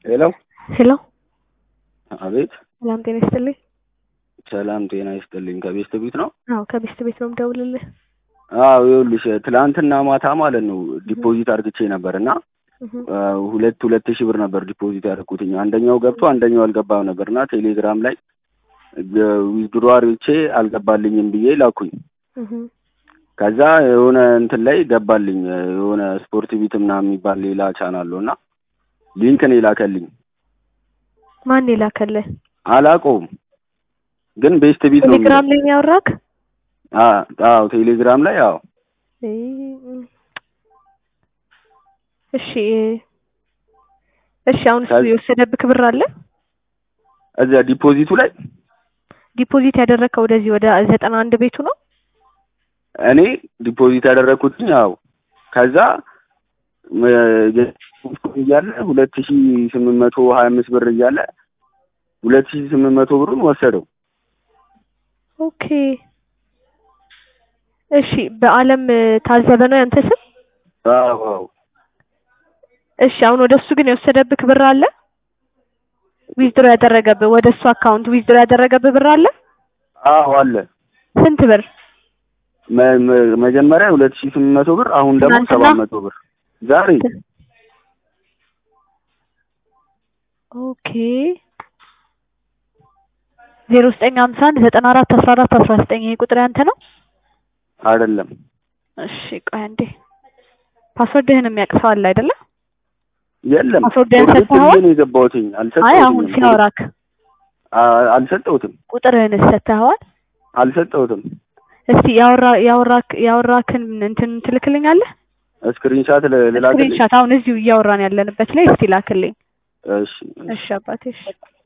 ሄሎ ሄሎ አቤት ሰላም ጤና ይስጥልኝ። ሰላም ጤና ይስጥልኝ ከቤስት ቤት ነው አዎ ከቤስት ቤት ነው የምደውልልህ። አዎ ይኸውልሽ ትላንትና ማታ ማለት ነው ዲፖዚት አርግቼ ነበር እና እህ ሁለት ሁለት ሺህ ብር ነበር ዲፖዚት ያደረኩትኝ አንደኛው ገብቶ አንደኛው አልገባም ነበር እና ቴሌግራም ላይ ዊዝድሮ አርግቼ አልገባልኝም ብዬ ላኩኝ እህ ከዛ የሆነ እንትን ላይ ገባልኝ የሆነ ስፖርት ቢት ምናምን የሚባል ሌላ ቻናል አለው እና ሊንክ ነው የላከልኝ ማን የላከልህ? አላውቀውም ግን ቤስት ቢት ነው ቴሌግራም ላይ ነው ያወራክ? አ- አዎ ቴሌግራም ላይ አዎ እሺ እሺ አሁን እሱ ከዚ- የወሰደብህ ብር አለ? እዚያ ዲፖዚቱ ላይ ዲፖዚት ያደረግከው ወደዚህ ወደ ዘጠና አንድ ቤቱ ነው? እኔ ዲፖዚት ያደረኩትኝ አዎ ከዛ ም- እያለ ሁለት ሺ ስምንት መቶ ሀያ አምስት ብር እያለ ሁለት ሺ ስምንት መቶ ብሩን ወሰደው ኦኬ እሺ በአለም ታዘበ ነው ያንተ ስም? አዎ አዎ እሺ አሁን ወደ እሱ ግን የወሰደብህ ብር አለ? ዊዝድሮ ያደረገብህ ወደ እሱ አካውንት ዊዝድሮ ያደረገብህ ብር አለ? አዎ አለ ስንት ብር? መ- መ- መጀመሪያ ሁለት ሺ ስምንት መቶ ብር አሁን ደግሞ ትናንትና? ሰባት መቶ ብር ዛሬ ኦኬ ዜሮ ዘጠኝ ሀምሳ አንድ ዘጠና አራት አስራ አራት አስራ ዘጠኝ ይሄ ቁጥር ያንተ ነው? አይደለም እሺ ቆይ አንዴ ፓስወርድህን የሚያውቅ ሰው አለ አይደለ? የለም ፓስወርድህን ፎርጌት ሰጥተኸዋል? ብዬ ነው የገባሁትኝ አይ አልሰጠሁትም አሁን ሲያወራክ አ- አልሰጠሁትም ቁጥርህን ሰጥተኸዋል? አልሰጠሁትም እስቲ ያወራ ያወራክ ያወራክን እንትን ትልክልኛለህ? ስክሪንሻት ል- ልላክልኝ ስክሪንሻት አሁን እዚሁ እያወራን ያለንበት ላይ እስቲ ላክልኝ። እሺ እሺ አባቴ እሺ